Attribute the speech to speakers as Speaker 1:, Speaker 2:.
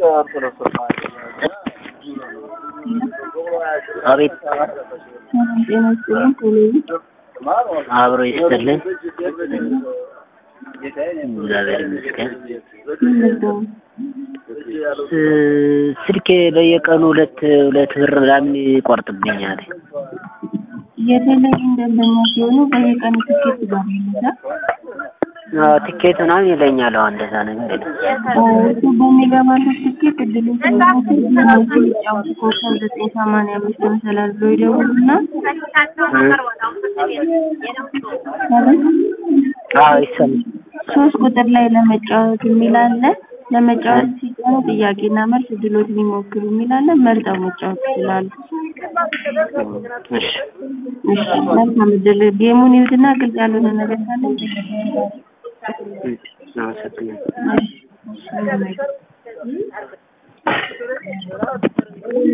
Speaker 1: አቤት
Speaker 2: ጤና ይስጥልኝ ቴሌቪዥን
Speaker 1: አብሮ ይስጥልን። እግዚአብሔር ይመስገን።
Speaker 2: ምንድነው?
Speaker 1: እ ስልኬ በየቀኑ ሁለት ሁለት ብር ምናምን ይቆርጥብኛል።
Speaker 2: የቴሌቪዥን ደንበኛ ሲሆኑ በየቀኑ ትኬት ጋር ይይዛል።
Speaker 1: አዎ ትኬት ምናምን ይለኛል። አሁን እንደዛ ነገር የለም።
Speaker 2: እሱ በሚገባበት ትኬት እድሉን ስለሞቱ ይጫወቱ ኮከብ ዘጠኝ ሰማንያ አምስት መሰላል ብሎ ይደውሉና
Speaker 1: አዎ ይሰማል።
Speaker 2: ሶስት ቁጥር ላይ ለመጫወት የሚል አለ። ለመጫወት ሲጫኑ ጥያቄና መልስ እድሎትን ይሞክሩ የሚል አለ። መርጠው መጫወት ይችላሉ።
Speaker 1: እሺ
Speaker 2: እሺ መልካም እድል። ጌሙን ይዩትና ግልጽ ያልሆነ ነገር ካለ
Speaker 1: አመሰግናለሁ።
Speaker 2: እሺ እሺ